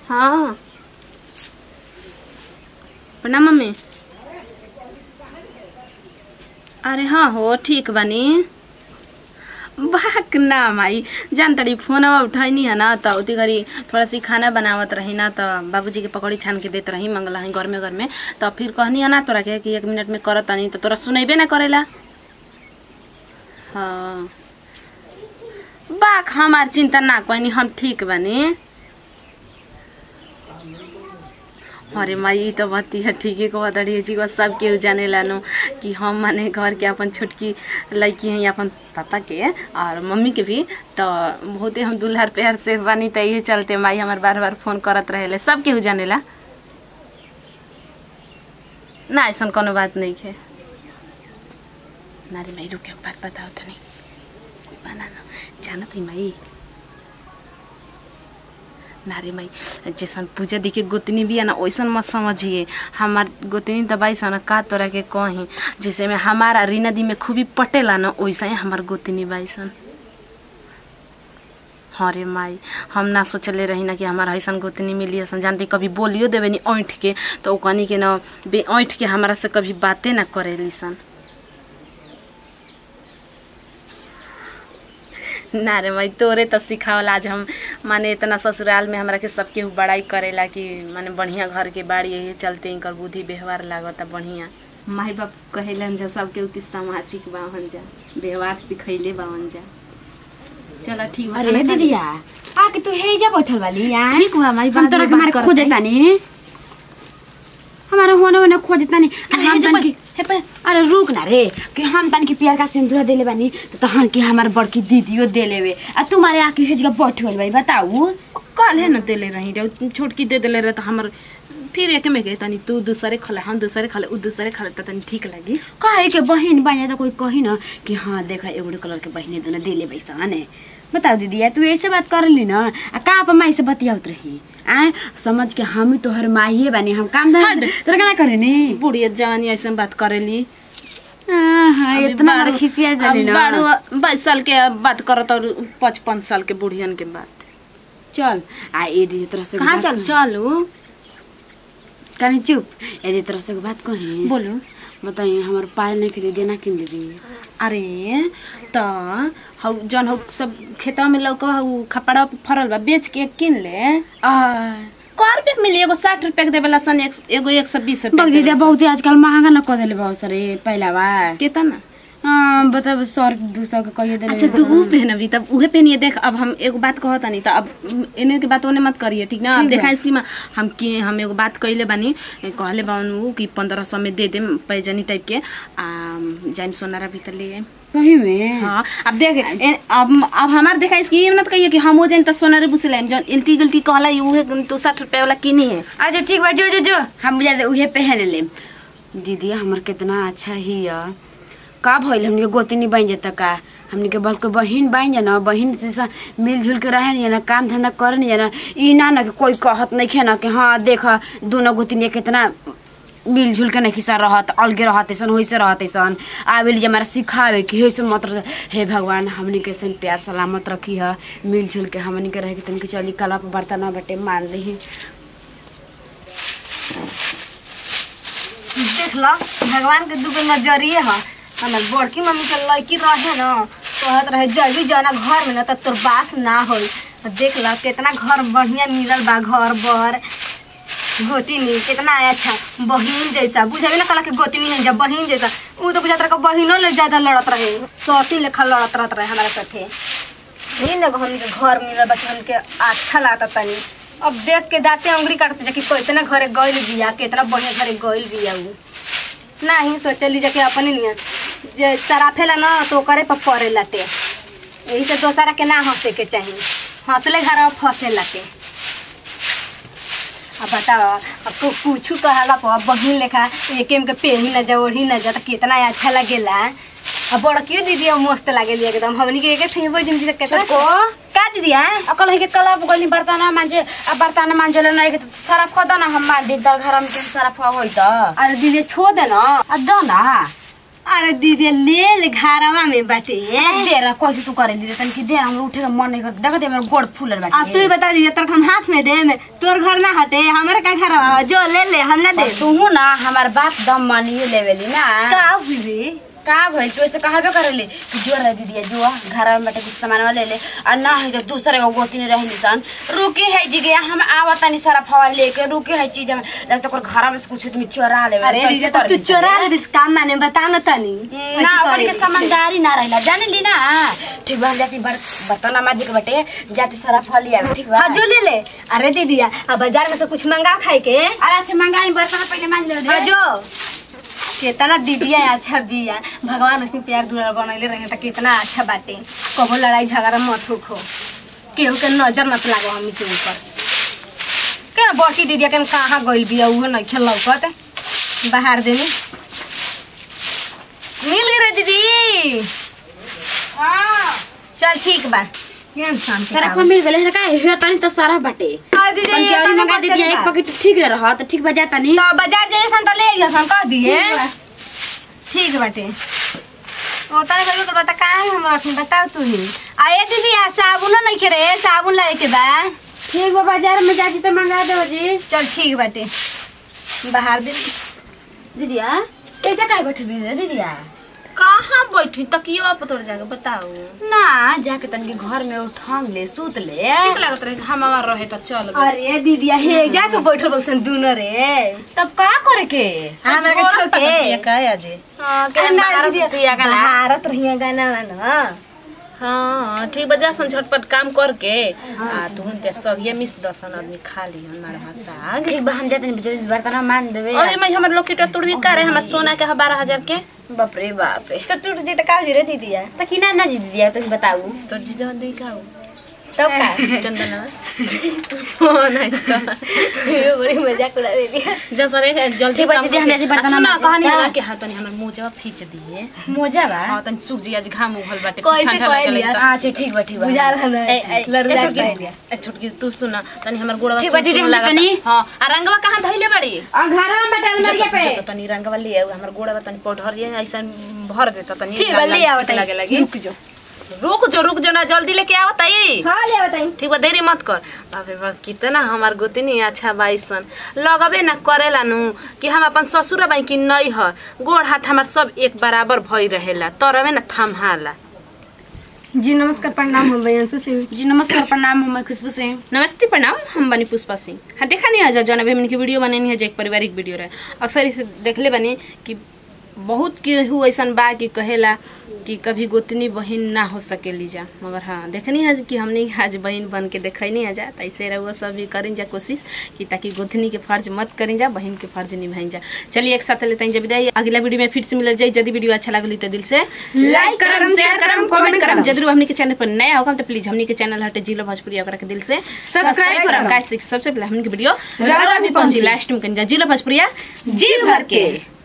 हाँ प्रणाम मम्मी अरे हाँ हो ठीक बनी बाक ना माई जान तड़ी फोनवा उठैनी है ना तो उती घड़ी थोड़ा सी खाना बनावत रही ना तो बाबूजी के पकौड़ी छान के देत रही मंगला ही घर में घर में तो फिर कहनी है ना तोरा के कि एक मिनट में करत तनी तो तोरा सुनेबे ना करेला हाँ बाक हमार चिंता ना कोई हम ठीक बनी अरे माई ई तो बती है ठीके को बतड़ी जी को सब केहू जाने लानो कि हम माने घर के अपन छोटकी लड़की हैं अपन पापा के और मम्मी के भी तो बहुते हम दुल्हर प्यार से बनी तो यही चलते माई हमार बार बार फोन करत रहेले सब केहू जानेला ना ऐसा कोनो बात नहीं है नारी माई रुके बात बताओ तनी बना ना जानत ही माई नारे माई जैसन पूजा दी के गोतनी भी है ना वैसन मत समझिए हमार गोतनी दबाई सन का तोरा के कही जैसे में हमारा रीना दी में खूबी पटेला ना वैसा ही हमार गोतनी बाई सन हाँ रे माई हम ना सोचले रही ना कि हमारा ऐसा गोतनी मिली असन जानते कभी बोलियो देवे नी ऐंठ के तो वो कहनी के ना बे ऐंठ के हमारा से कभी बातें ना करेली सन ना रे माई तोरे तो सिखावल आज हम माने इतना ससुराल में हमरा के सब केहू बड़ाई करेला कि माने बढ़िया घर के बाड़ी यही चलते इनकर बुद्धि व्यवहार लागता बढ़िया माई बाप कहेलन जा सब केहू की सामाजिक बावन जा व्यवहार सिखैले बावन जा चलो ठीक बा अरे खाना खा ली। दीदिया आके तू हेजा बैठल वाली यार ठीक बा माई हम बाद तोरा में के मारे बात खोजे करते। तानी हमारा होने होने खोजे तानी अरे हम हेजा तन की हे पे अरे रुक ना रे कि हम तन की प्यार का सिंदूर देले बानी तो तहन की हमार बड़की दीदियो देले वे आ तुम्हारे आके हेजगा बैठल बाई बताऊ कल है ना देले रही रे छोटकी दे देले रहे तो हमर फिर एक में गए तनी तू दूसरे खले हम दूसरे खले उ दूसरे खले तो तनी ठीक लगी कहे के बहन बाया तो कोई कही ना कि हाँ देखा एगो कलर के बहने दोनों देले बैसा ने बताओ दीदी यार तू ऐसे बात कर ली ना आ का आप माई से बतियावत रही आ समझ के हम ही तोहर माइए बानी हम काम धंधा हट। तोरा केना करे ने बुढ़िया जवानी ऐसे बात करेली हाँ इतना बड़ा खिसिया जानी ना बारह बाईस साल के बात करत और पचपन साल के बुढ़ियन के बात चल आ ए दीदी तरह से कहाँ चल चलू कहीं चुप ए दीदी तरह से एगो बात कही बोलू बताइए हमार पायल नहीं खरीदे ना किन दीदी अरे त हौ जन हौ सब खेतवा में लौका हौ खपड़ा फरल बा बेच के किन ले आ कै रुपया के मिली एगो साठ रुपया के देवेला सन एक, एगो एक सौ बीस रुपया बग के दीदी देवेला बहुत आजकल महंगा न कर देले बहुत सारे पहला बा सन। केतना हाँ बताब सौ दू सौ के कहिए देले अच्छा तू ऊ पहनबी तब उहे पहनिए देख अब हम एगो बात कहत नहीं तो अब एने के बात ओने मत करिए ठीक ना अब ठीक देखा बा। इसकी हम कि हम एगो बात कइले बानी ए, कहले बान ऊ कि पंद्रह सौ में दे देम पैजनी टाइप के आ जाइम सोनारा भीतर ले आइम सही में हाँ अब देख ए, अब अब हमार देखा इसकी ये मत कहिए कि हम हो जाइम तो सोनारे बुझ लाइम जौन इल्टी गिल्टी कहला उहे तो साठ रुपया वाला किनी है अच्छा ठीक बा जो जो जो हम बुझा दे उहे पहन ले दीदी हमर कितना अच्छा ही है का भइल हमनी के गोतनी बन जाता का हमनी के बल्कि बहिन बन जा ना बहिन से सा मिलजुल के रहे नहीं ना काम धंधा करे नहीं ना ई ना ना कि कोई कहत नहीं खे ना कि हाँ देख दोनों गोतनी कितना मिलजुल के नहीं सा रहत अलगे रहत ऐसन वैसे रहत ऐसन आवेली जे हमारा सिखावे कि हे मत रह- हे भगवान हमनी के ऐसन प्यार सलामत रखी है मिलजुल के हमनी के रहे के तनिक चली कला पर बर्तन बटे मान ली देख लो भगवान के दुगो नजरिए ह हमर बड़की मम्मी के लड़की रहे न कहत रहे जल्दी जाना घर में न त तोर बास ना होई त देख लो कितना घर बढ़िया मिलल बा घर बर गोतिनी कितना अच्छा बहिन जैसा बुझेबे ना कला के गोतिनी है जब बहिन जैसा ऊ तो बुझात रहे कि बहिनों ले ज्यादा लड़त रहे सौती लेखा लड़त रहत रहे हमारे साथे यही न हमके घर मिलल बा कि हमके अच्छा लागता तनी अब देख के दाते अंगुरी काटते जा कि कैतना घरे गइल बिया कितना बढ़िया घरे गइल बिया ऊ नाही सोचली जा कि अपने नियत जे सराफेला न तो करे पर पड़े लाटे यही से दोसरा के ना हंसे के चाही हंसले घर फंसे लाटे अब बताओ अब तो कुछ कहला पर बहिन लेखा एक के पेही न जा ओढ़ी न जा तो कितना अच्छा लगेला अब बड़की दीदी अब मस्त लागेली एकदम हमनी के एक ठे बड़ जिंदगी से कितना छोटको। का दीदी आ अकल है के कला गली बर्तन मांजे आ बर्तन मांजे नहीं के सरफ खद ना हम मार दी दर घर में के सरफ होई त अरे दीदी छोड़ दे ना आ द ना अरे दीदी ले ले घरवा में बाटे देर कैसे तू करे ली तन की देर हमरा उठे के मन नहीं कर देखत है, मेरा गोड़ फूलल बाटे अब तू ही बता दीजिए तोर हम हाथ में दे में तोर घर ना हटे हमारे का घर बा जो ले ले हम ना दे तू ना हमार बात दम मानिए लेवेली ना का हुई रे का भाई तू ऐसे कहबे करेले कि जो रह दीदी जो घर में बैठे कुछ सामान ले ले और ना है तो दूसरे को गोती नहीं रही निशान रुकी है जी गया हम आवत नहीं सारा फवा लेके रुकी है चीज हम लगता कर घर में से कुछ तुम चोरा ले अरे दीदी तो तू चोरा ले बिस काम माने बता ना तनी ना ओकरे के समझदारी ना रहला जाने ली ना ठीक बा हम जाती बर- बर्तन माजी के बटे जाती सारा फल लिया ठीक बा हाँ जो ले ले अरे दीदी अब बाजार में से कुछ मंगा खाए के अरे अच्छा मंगाई बर्तन पहले मान ले हाँ जो कितना दीदिया अच्छा बिया भगवान उसी प्यार दुलार बनैले रहे त कितना अच्छा बाटे कबो लड़ाई झगड़ा मत होखो केहू के नजर मत लागो हमनी के ऊपर के ना बड़की दीदिया के कहाँ गइल बिया उहो नहीं खेल लौकत बाहर देनी मिल गई रे दीदी हां चल ठीक बा केहन शांति सारा पावा। फल मिल गेले का हे तनी तो सारा बटे हाँ दीदी तन के ये और तनी मंगा बच दीजिए चली एक बा। पैकेट ठीक रह रहा तो ठीक बजा तनी तो बाजार जाइए सन त ले आइए सन कह दिए ठीक बा। ठीक बाटे ओ तने कहियो कर बता का है हमरा अखनी बताओ तू ही आ ए दीदी आ साबुन नहीं खेरे साबुन लाए के बा ठीक बा बाजार में जाती तो मंगा दो जी चल ठीक बाटे बाहर दे दीदिया कैसे काय बैठ भी दीदिया कहाँ बैठी तकियो पर तोड़ जाके बताओ ना जाके तन के घर में उठांग ले सूत ले ठीक लागत रहे हमार रहे तो चल गए। अरे दीदी हे जाके बैठल बसन दुनो रे तब का करे के हमरा के छोड़ छोके तकिया का है अजे हां के अरे ना भारत दीदी सुतिया गाना। भारत रहिया गाना ना हाँ ठीक बजा सन झटपट काम करके आ तुहन ते सगिए मिस दसन आदमी खा ली हमारा साग ठीक बा हम जाते नहीं बर्तन मान देवे अरे मैं हमर लोकेट तोड़बी का रहे हमर सोना के बारह हजार के बाप रे बाप रे तो टूट जी त का जी रे दीदी या तो किना ना जी दीदिया तो बताऊ तो जीजा दे का हो तब का चंदना हो नहीं तो ये बड़ी मजाक उड़ा दे दिया जा सरे जल्दी ठीक बा, काम दीदी, हम करके- जल्दी बर्तन आ, सुना मांजे। कहानी क्या? है कि हाथ तनी हमर मुंह जब खींच दिए मोजा बा हां तनी सूख जी आज घाम उगल बाटे कैसे ठंडा कहलिया? लगल त अच्छा ठीक बा ठीक बा बुझा रहा ए, ए, ए, लड़ुआ छोटकी कहलिया। ए, छोटकी तू सुना तनी हमर गोड़वा ठीक बा, सुन दीदी, सुन हम लागता। तनी- हां आ रंगवा कहां धइले बड़ी और घर में बैठल जो मरिया तो- पे जो तो तनी रंगवा ले आऊ हमर गोड़वा तनी पौधरिए ऐसा भर देता तनी ठीक बा लाल- ले लाल आओ ठीक लागे लगी रुक जो रुक जो रुक जो ना जल्दी लेके आओ तई हां ले बताई ठीक बा देरी मत कर बाप रे बाप कितना हमार गोतनी अच्छा बाईसन लगबे ना करेला नु कि हम अपन ससुर बाई कि नहीं ह गोड़ हाथ हमार सब एक बराबर भई रहेला तरवे ना थमहाला जी नमस्कार प्रणाम हम बयांशु सिंह जी नमस्कार प्रणाम हम खुशबू सिंह नमस्ते प्रणाम हम बनी पुष्पा सिंह हाँ देखा नहीं है जौन अभी हमने की वीडियो बननी है जो एक पारिवारिक वीडियो रहे अक्सर इसे देखले बनी कि बहुत केहू ऐसन बा कि कहेला कि कभी गोतनी बहन ना हो सकेली जा मगर हाँ देखनी है कि हमने आज बहन बन के देखनी है जा तो ऐसे रहुआ सब भी करें जा कोशिश कि ताकि गोतनी के फर्ज मत करें जा बहन के फर्ज निभाई जा चलिए एक साथ लेते हैं जब विदाई अगला वीडियो में फिर से मिल जाए यदि वीडियो अच्छा लगली तो दिल से लाइक करम शेयर करम कमेंट करम जरूर हमने के चैनल पर नया होगा तो प्लीज हमने के चैनल हटे जिला भोजपुरी ओकरा के दिल से सब्सक्राइब करम गाइस सबसे पहले हमने के वीडियो रारा भी पहुंची लास्ट में कन जा जिला भोजपुरिया जी भर के